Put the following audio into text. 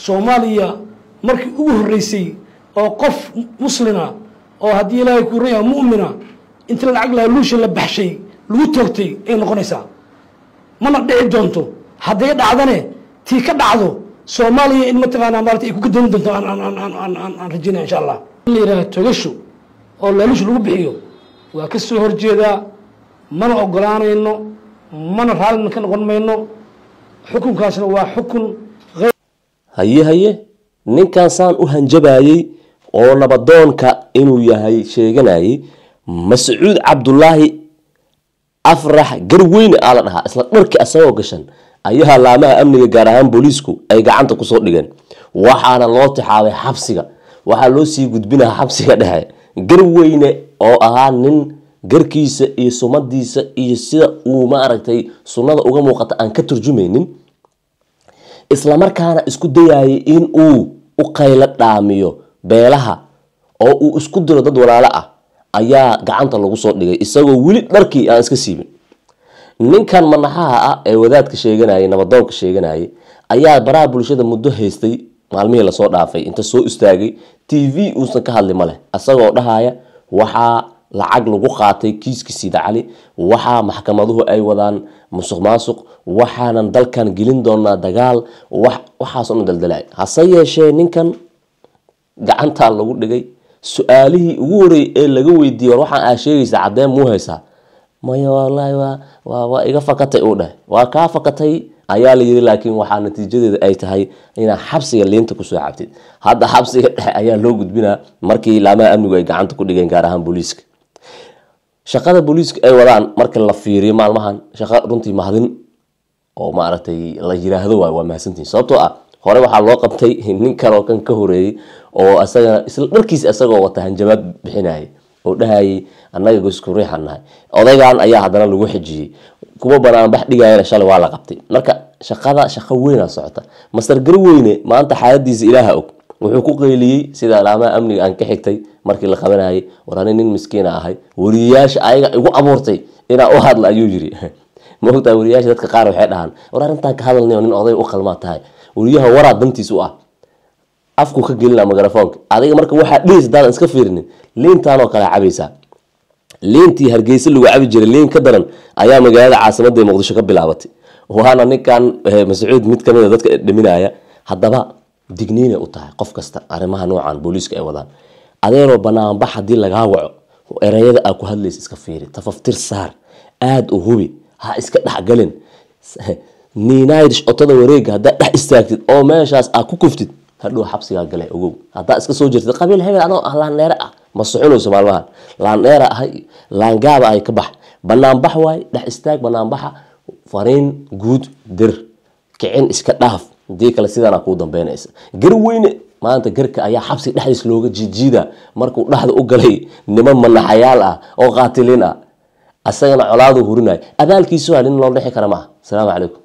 soomaaliya markii ugu horreysay oo qof muslina oo haddii ilaahay kuu raya mu'mina inta lacag laaluusha la baxshay lagu toogtay ay noqonaysaa mana dhici doonto hadday dhacdane tii ka dhacdo soomaaliya in mataqaanaa maarata ay ku gadoomi doonto aan aan aan aan aan aan aan rajaynaya insha allah in la yidhaha togasho oo laaluusha lagu bixiyo waa ka soo horjeedaa mana ogolaanayno mana raallina ka noqon mayno xukunkaasna waa xukun haye haye ninkan saan u hanjabayey oo nabadoonka inuu yahay sheeganayay mascuud cabdulaahi afrax garweyne aa la dhahaa isla dharki asagoo gashan ayaa laamaha amniga gaar ahaan booliisku ay gacanta kusoo dhigeen waxaana loo tixaabay xabsiga waxaa loo sii gudbinaha xabsiga dhexe garweyne oo ahaa nin garkiisa iyo sumadiisa iyo sida uu maaragtay sunnada uga muuqata aan ka turjumaynin islamarkaana isku dayayay in uu u qaylo dhaamiyo beelaha oo uu isku diro dad walaalo ah ayaa gacanta lagu soo dhigay isagoo weli dharkii aan iska siibin ninkan manaxaha ah ee wadaadka sheeganayay nabadoonka sheeganayay ayaa baraha bulshada muddo haystay maalmihii lasoo dhaafay inta soo istaagay t v uusan ka hadli ma leh isagoo dhahaya waxaa lacag lagu qaatay kiiska siida cali waxaa maxkamaduhu ay wadaan musuq maasuq waxaanan dalkan gelin doonaa dagaal waxaasoo dhan daldalay hase yeeshee ninkan gacantaa lagu dhigay su-aalihii ugu horreeyay ee laga weydiiyey war waxaan aa sheegaysa caddeen muu haysaa maya wallaahi waa waa waa iga fakatay uu dheh waa kaa fakatay ayaa la yiri laakiin waxaa natiijadeeda ay tahay inaad xabsiga liinta kusoo cabtid hadda xabsiga dhexe ayaa loo gudbinaa markii laamaha amnigu ay gacanta ku dhigeen gaar ahaan booliiska shaqada booliiska ay wadaan marka la fiiriyo maalmahan shaqo runtii mahadin oo maaragtay la yiraahdo waay waa mahadsantihin sababtoo ah hore waxaa loo qabtay nin kaloo kan ka horeeyey oo isagana isla dharkiisa isagoo wata hanjabaad bixinayay oo dhahayay annaga gosku riixan nahay odaygan ayaa haddana lagu xijiyey kuwa banaanbax dhigayana shalay waa la qabtay marka shaqada shaqo weynaa socota master garweyne maanta xaaladiisa ilaaha og wuxuu ku qeyliyey sida alaamaha amniga aan ka xigtay markii la qabanayay war ani nin miskiina ahay wariyayaasha ayaga igu abuurtay inaa u hadla ayuu yiri maogtaa wariyayaasha dadka qaar waxay dhahaan war arrintaan ka hadalnayo nin oday u qalmaa tahay wariyaha waraa dantiis u ah afku ka gelina mikrafoonka adiga marka waxaa dhehaysa daadan iska fiirinin liintaanoo kale cabaysaa liintii hargeysa lagu cabi jiray liin ka daran ayaa magaalada caasimada ee muqdisho ka bilaabatay waana ninkan mascuud mid kamid a dadka dhaminaya haddaba digniinay u tahay qof kasta arrimaha noocan booliiska ay wadaan adeeroo banaanbax haddii lagaa waco ereyada aa ku hadlaysa iska fiiri tafaftir saar aada u hubi ha iska dhexgalin niinairish otada wareega haddaad dhex istaagtid oo meeshaas aa ku kuftid hadhow xabsigaa gale ogow haddaa iska soo jirtid qabiil hebel adoo ah laandheere ah ma soconayso maalmahan laandheera ahay laangaaba ahay ka bax banaanbax waay dhex istaag banaanbaxa fariin guud dir kicin iska dhaaf hadii kale sidaana kuu dambeynaysa garweyne maanta garka ayaa xabsiga dhexdiis looga jiijiida markuu dhexda u galay niman manaxayaal ah oo qaatiliin ah asagana colaadu hurinaya abaalkiisu waa nin loo dhexi kara maaha asalaamu calaykum